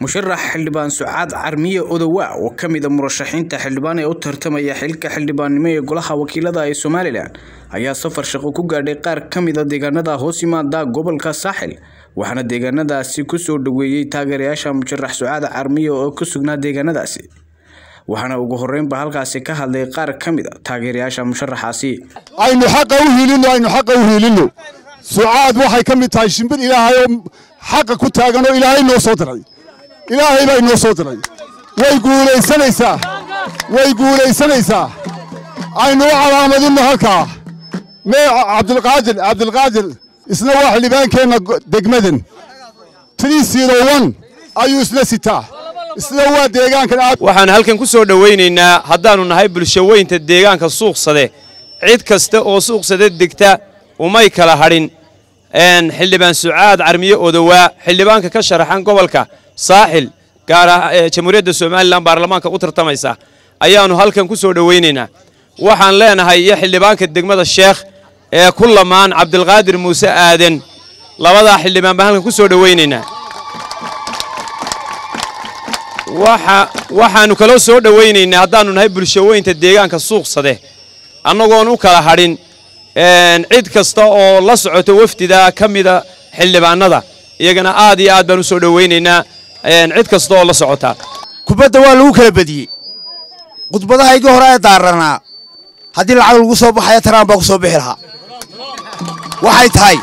musharax xildhibaan sucaad carmiye odowa oo ka mid a murashaxiinta xildhibaan ee u tartamaya xilka xildhibaannimo ee golaha wakiilada ee somalilan ayaa safar shaqo ku gaadhay qaar ka mid a deegaanada hoos yimaada gobolka saaxil waxaana deegaanadaasi kusoo dhaweeyey taageerayaasha musharax sucaad carmiye oo ku sugnaa deegaanadaasi waxaana ugu horeynba halkaasi ka hadlay qaar ka mid a taageerayaasha musharaxaasi aynu xaqa u hiilino aynu xaqa u hiilino sucaad waxay ka mid tahay shimbir ilaahay oo xaqa ku taagan oo ilaahay noo soo diray ilaahay baa inoo soo diray way guulaysanaysaa way guulaysanaysaa aynu u calaamadinno halkaa mee cabdilqaadir cabdilqaadir isna waa xildhibaankeenna degmadan ayuu isla sitaa isna waa deegaankan aad waxaan halkan ku soo dhowaynaynaa haddaannu nahay bulshaweynta deegaanka suuqsade cid kasta oo suuqsade degta umay kala hadhin xildhibaan sucaad carmiye odowaa xildhibaanka ka sharaxan gobolka saaxil gaar ah jamhuuriyadda somalilan baarlamaanka u tartamaysa ayaannu halkan ku soo dhowaynaynaa waxaan leenahay iyo xildhibaanka degmada sheekh ee ku lamaan cabdilqaadir muuse aaden labadaa xildhibaan baan halkan ku soo dhowaynaynaa waxaannu kaloo soo dhowaynaynaa haddaannu nahay bulshaweynta deegaanka suuqsade annagoon u kala hadhin cid kasta oo la socoto wafdida ka mida xildhibaanada iyagana aad iyo aad baan u soo dhowaynaynaa cid kasta oo la socota kubadda waa lagu kala bediyey khudbadahaygii hore ee daaranaa haddii lacag lagu soo baxaya taraan baa ku soo bixi lahaa waxay tahay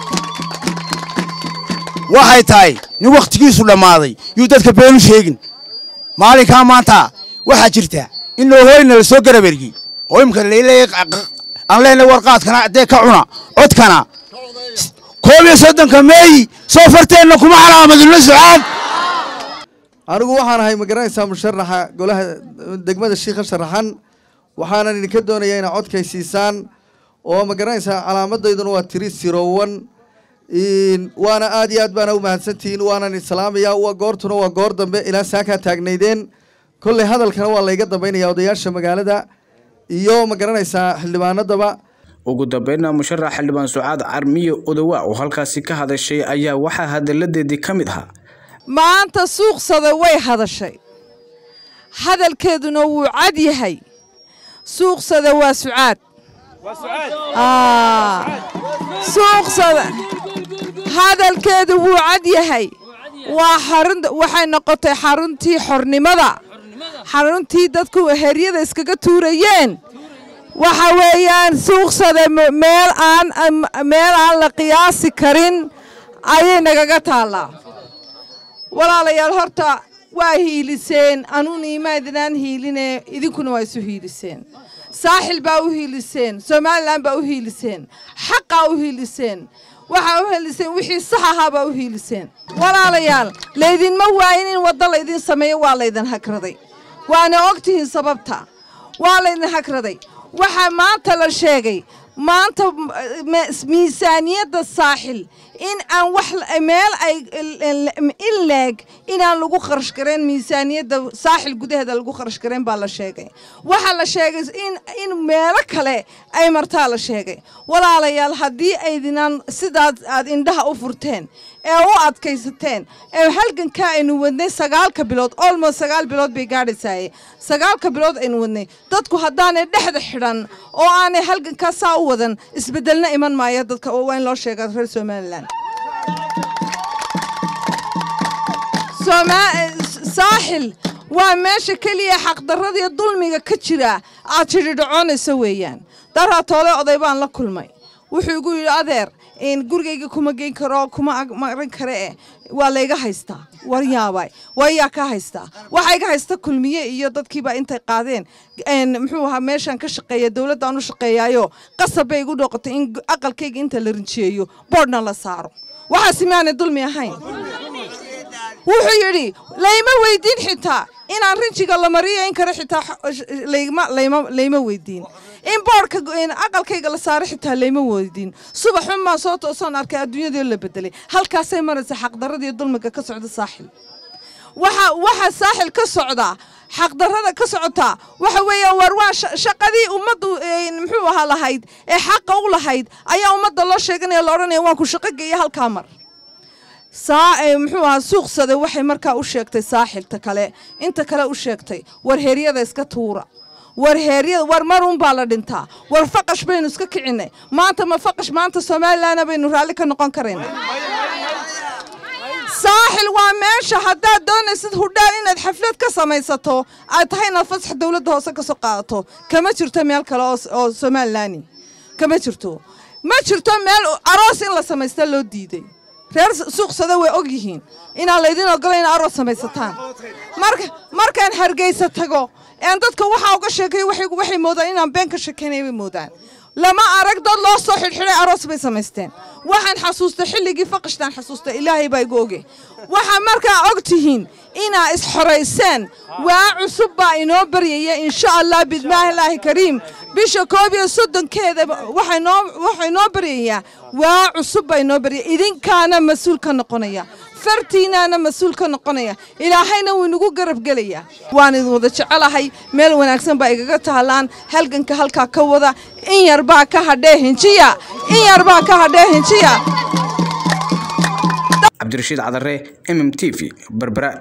waxay tahay nin wakhtigiisu dhammaaday yuu dadka beenu sheegin maalinkaa maanta waxaa jirta in loohooyna la soo garabergey oo imika laleeyahay aan leenahay warqaadkana dee ka cuna codkana koob iyo soddonka meeyi soo farteenna kuma calaamadino sucaad anigu waxaan ahay magaranaysaa musharaxa golaha degmada shiikha sharaxan waxaanan idinka doonayaa inaad codkay siisaan oo magaranaysaa calaamadayduna waa tiri sirowan waana aad iyo aad baana u mahadsantihiin waanan islaamaya goortuna waa goor dambe ilaa saakaa taagnaydeen kolley hadalkana waa layga dambaynaya odayaasha magaalada iyo ma garanaysaa xildhibaanadaba ugu dambeynna musharax xildhibaan sucaad carmiye odowa oo halkaasi ka hadashay ayaa waxaa hadalladeedii ka mid ahaa maanta suuqsada way hadashay hadalkeeduna wuu cad yahay suuqsada waa sucaad suuqsada hadalkeedu wuu cad yahay waa xarun waxay noqotay xaruntii xornimada xaruntii dadku heryada iskaga tuurayeen waxa weeyaan suuqsada meel aan meel aan la qiyaasi karin ayay nagaga taallaa walaalayaal horta waa hiiliseen anuun imaadinaan hiiline idinkuna waa isu hiiliseen saaxil baa u hiiliseen somalilan baa u hiiliseen xaqaa u hiiliseen waxaa u hiiliseen wixii sax ahaa baa u hiiliseen walaalayaal laydinma waayin in waddo laydin sameeyo waa laydin hagraday waana ogtihiin sababta waa laydin hagraday waxaa maanta la sheegay maanta miisaaniyadda saaxil in aan wax meel ay in leeg inaan lagu kharash garayn miisaaniyadda saaxil gudaheeda lagu kharash garayn baa la sheegay waxaa la sheegay in in meelo kale ay martaa la sheegay walaalayaal haddii aydinaan sidaas aad indhaha u furteen ee u adkaysateen ee halgankaa aynu wadnay sagaalka bilood olmost sagaal bilood bay gaadhaysaaye sagaalka bilood aynu wadnay dadku haddaanay dhexda xidhan oo aanay halgankaa saa u wadan isbeddelna iman maaya dadka oo waa in loo sheega reer somalilan saaxil waa meesha keliya xaqdarradiiyo dulmiga ka jira aad jidhidhacoonayso weeyaan daraa toole oday baan la kulmay wuxuu igu yidhi adeer gurigayga kuma geyn karo kuma marin kare eh waa layga haystaa war yaabay waa yaa ka haystaa waxaa iga haysta kulmiye iyo dadkiiba intay qaadeen muxuu ahaa meeshaan ka shaqeeya dowladdaan u shaqeeyaayo qasab bay igu dhoqotay in aqalkayga inta la rinjiyeeyo boodhna la saaro waxaasi maanay dulmi ahayn wuxuu yidhi layma weydiin xitaa inaan rinjiga la mariyo in kale xitaa layma weydiin in boodhka aqalkayga la saaro xitaa layma weydiin subaxun baan soo toosoon arkay adduunyadii la bedelay halkaasay maraysa xaqdarradii dulmiga ka socda saaxil waxa waxa saaxil ka socdaa xaqdarrada ka socotaa waxa weeyaan war waa shaqadii ummaddu muxuu ahaa lahayd ee xaqa u lahayd ayaa ummadda loo sheeganaya la odhanaya waan ku shaqo geeya halkaa mar saa muxuu ahaa suuqsade waxay markaa u sheegtay saaxilta kale inta kale u sheegtay war heeryada iska tuura war heeryada war mar unbaa la dhintaa war faqash baynu iska kicinay maanta ma faqash maanta somalilanna baynu raalli ka noqon karayna saaxil waa meesha haddaad doonaysid hudhaal inaad xaflad ka samaysato aad tahay inaad fasax dowladda hoose ka soo qaadato kama jirto meel kale oo somalilani kama jirto ma jirto meel aroos in la samaysta loo diiday reer suuqsada way og yihiin inaan laydin ogola ina aroos samaysataan markaan hargeysa tago een dadka waxaa uga sheekay waxay moodaan inaan been ka sheekaynaya bay moodaan lama arag dad loo soo xidhxidhay aroos bay samaysteen waxaan xasuustay xilligii faqashtaan xasuustay ilaahay baa igu oge waxaa markaa og tihiin inaa isxorayseen waa cusub baa inoo baryaya insha allah bidmaahilaahi kariim bisha koob iyo soddonkeeda waxaa inoo baryayaa waa cusub baa inoo baryaya idinkaana mas-uul ka noqonaya fartiinaana mas-uul ka noqonaya ilaahayna wuu inagu garabgelayaa waan idin wada jecelahay meel wanaagsan baa igaga tahlaan halganka halkaa ka wada in yar baa ka hadhee hinjiya in yar baa ka hadhee hinjiya cabdirashiid cadare m m t v berbera